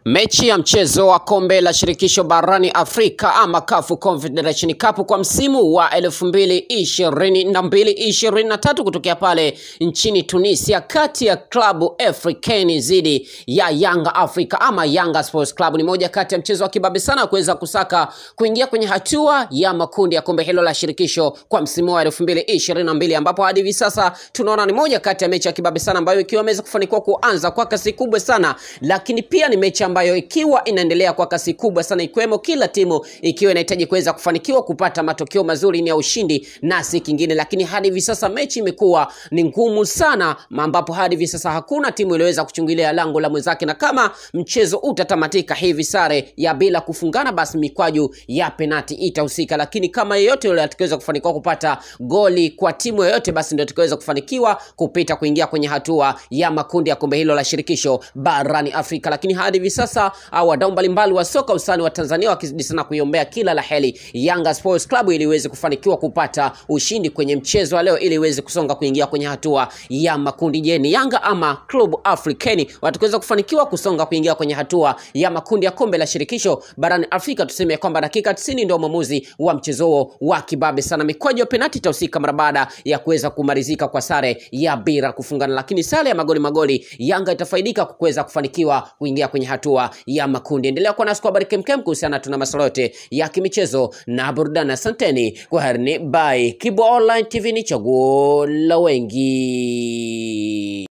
Mechi ya mchezo wa kombe la shirikisho barani Afrika ama CAF Confederation Cup kwa msimu wa 2022-2023 kutokea pale nchini Tunisia kati ya klabu Africain dhidi ya Yanga Africa ama Yanga Sports Club ni moja kati ya mchezo wa kibabe sana kuweza kusaka kuingia kwenye hatua ya makundi ya kombe hilo la shirikisho kwa msimu wa 2022 ambapo hadi hivi sasa tunaona ni moja kati ya mechi ya kibabe sana ambayo ikiwa imeweza kufanikiwa kuanza kwa kasi kubwa sana, lakini pia ni mechi ambayo ikiwa inaendelea kwa kasi kubwa sana, ikiwemo kila timu ikiwa inahitaji kuweza kufanikiwa kupata matokeo mazuri ni ya ushindi na si kingine. Lakini hadi hivi sasa mechi imekuwa ni ngumu sana, ambapo hadi hivi sasa hakuna timu iliyoweza kuchungulia lango la mwenzake, na kama mchezo utatamatika hivi sare ya bila kufungana, basi mikwaju ya penati itahusika. Lakini kama yeyote yule atakayeweza kufanikiwa kupata goli kwa timu yoyote, basi ndio atakayeweza kufanikiwa kupita kuingia kwenye hatua ya makundi ya kombe hilo la shirikisho barani Afrika. Lakini hadi hivi sasa au wadau mbalimbali wa soka usani wa Tanzania wakizidi sana kuiombea kila la heri Yanga Sports Club ili iweze kufanikiwa kupata ushindi kwenye mchezo wa leo ili iweze kusonga kuingia kwenye hatua ya makundi. Je, ni Yanga ama Club Africain watakaweza kufanikiwa kusonga kuingia kwenye hatua ya makundi ya kombe la shirikisho barani Afrika? Tuseme kwamba dakika 90 ndio mwamuzi wa mchezo huo wa kibabe sana. Mikwaju ya penalti itahusika mara baada ya kuweza kumalizika kwa sare ya bila kufungana, lakini sare ya magoli magoli, Yanga itafaidika kwa kuweza kufanikiwa kuingia kwenye hatua ya makundi. Endelea kuwa nasi kwa habari kemkem kuhusiana tuna masuala yote ya kimichezo na burudani. Asanteni kwa herini, bye. Kibo Online TV ni chaguo la wengi.